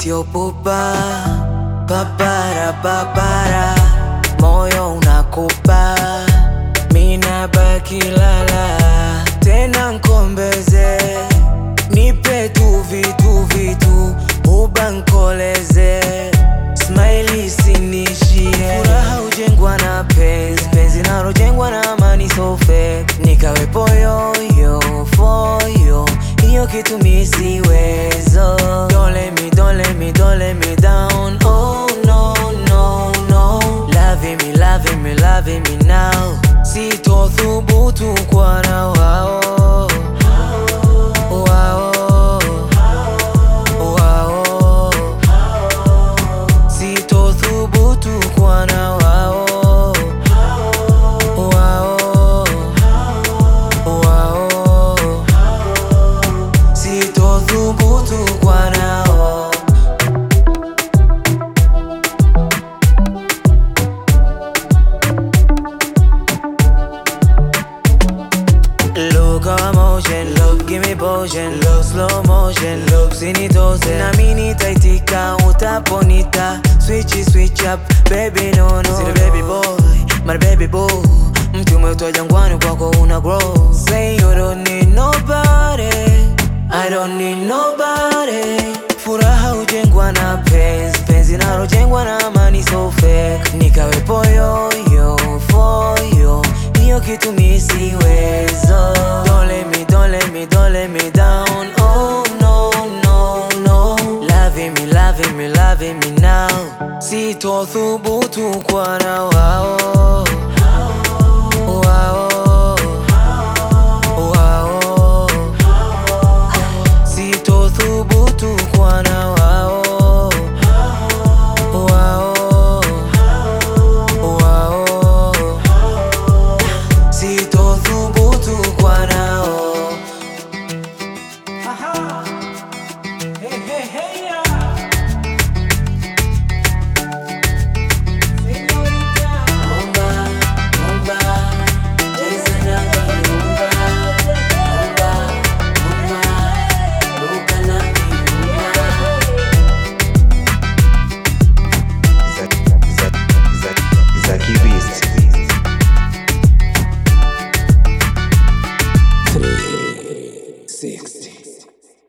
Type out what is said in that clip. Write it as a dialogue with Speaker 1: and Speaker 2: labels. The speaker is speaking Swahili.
Speaker 1: sio pupa, papara papara, moyo unakupa, mina baki lala tena nkombeze, nipe tu vitu vitu, ubankoleze, smile isinishie, furaha hujengwa na penzi, penzi nalojengwa na amani so fake, nikawepo yoyo foyo, hiyo kitu misiwezo, don't let me, don't let me, don't let me down, oh no, no, no, loving me, loving me, loving me now, sitothubutu kwa na wao wao wao, sitothubutu kwa na wao wao wao, sitothubutu kwa nao. Look our motion, look give me potion, look slow motion, look sinitose na mini taitika utaponita switch switch up baby no no Sina baby boy, my baby boo mti umeutwa jangwani kwako una grow say you don't need nobody I don't need nobody furaha hujengwa na penzi penzi nalojengwa na amani so fake nikawepo yoyo foyo hiyo kitu misiwezo don't let me, don't let me, don't let me down oh no no no loving me, loving me, loving me now sitothubutu kwa na wao wao wao sitothubutu kwa na wao wao wao sitothubutu kwa nao Rumba, rumba, cheza nami rumba, rumba, rumba, ruka nami rumba.
Speaker 2: Zaki Beast.
Speaker 1: 60